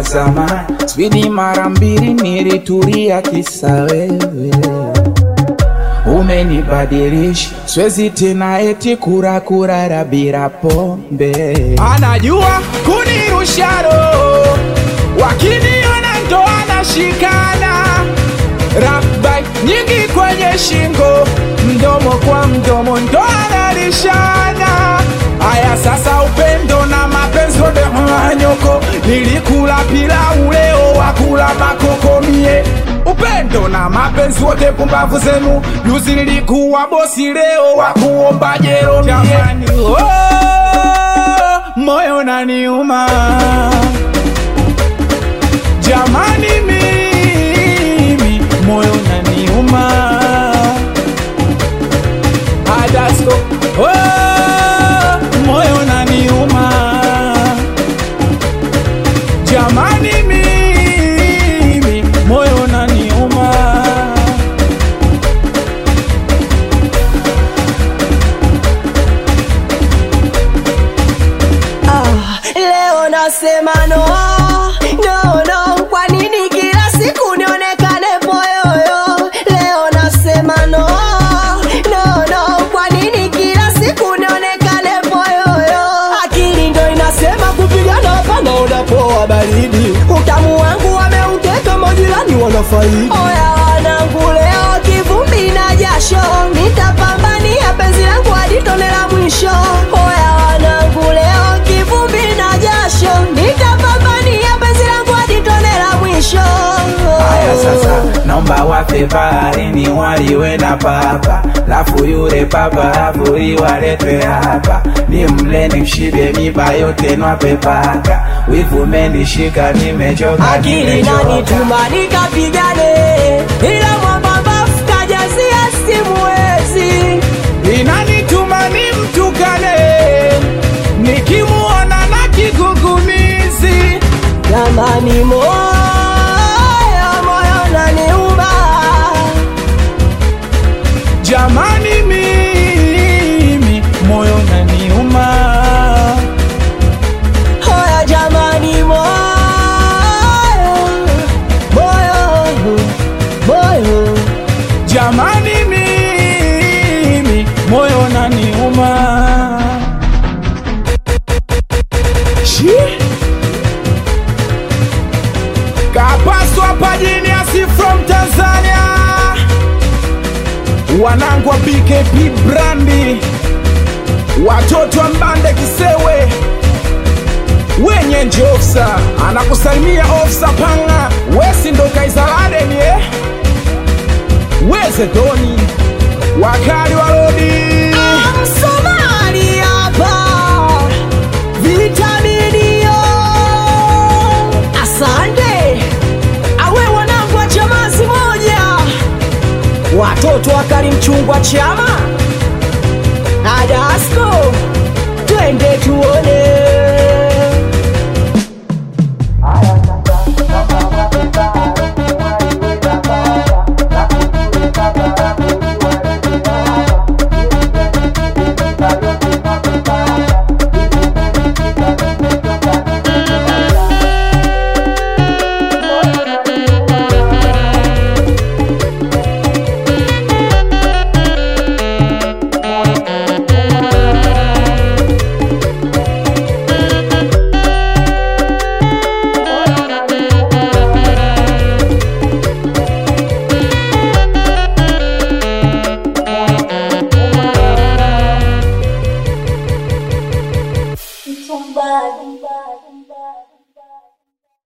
zamani, spidi mara mbili nilitulia kisa wewe umenibadilisha, siwezi tena eti kura kurara bila pombe. Anajua kunirusha roho, wakiniona ndo anashikana Rabai nyingi kwenye shingo, mdomo kwa mdomo ndo analishana. Aya sasa, upendo na mapenzi wote hanyoko, nilikula pilau leo wakula makoko mie upendo na mapenzi wote pumbavu zenu, juzi nilikuwa bosi leo wakuomba jero jamani, oh, moyo naniuma jamani, mimi moyo naniuma Adasko, oh, moyo naniuma jamani, mimi moyo naniuma Ah, leo nasema no, no, no. Kwa nini kila siku nionekane poyoyo? Leo nasema no, no, no. Kwa nini kila siku nionekane poyoyo? Akili ndo inasema kupigana hapana, unapoa baridi. Utamu wangu wameuteka, majirani wanafaidi. Oya wanangu, leo kivumbi na jasho, nitapambania penzi langu hadi tone la mwisho. Oya wanangu, leo kivumbi na jasho, nitapambania penzi langu hadi tone la mwisho. Haya sasa, naomba wape baharini waliwe na papa, lafu yule papa avuri waletwe hapa, ni mle ni mshibe miba yote nwape paka, wivu menishika nimechoka, akili nimechoka. nanituma nikapigane, ila mwambambafu kajazia simuwezi. inanituma nimtukane, nikimuona na kigugumizi Jamani, moyo moyo naniuma, jamani, mimi moyo naniuma. hoya jamani, moyo moyo moyo Jamani, mimi moyo naniuma. Shi kapaswa pajini asi from Tanzania, wanangu wa BKP brandi, watoto wa Mbande Kisewe wenye nje ofsa anakusalimia ofsa panga wesi ndo kaisaladeni eh? weze doni wakali wa rodi Msomali hapa vitaminio, asante awe wanangu wa chamazi moja, watoto wakali mchungwa chama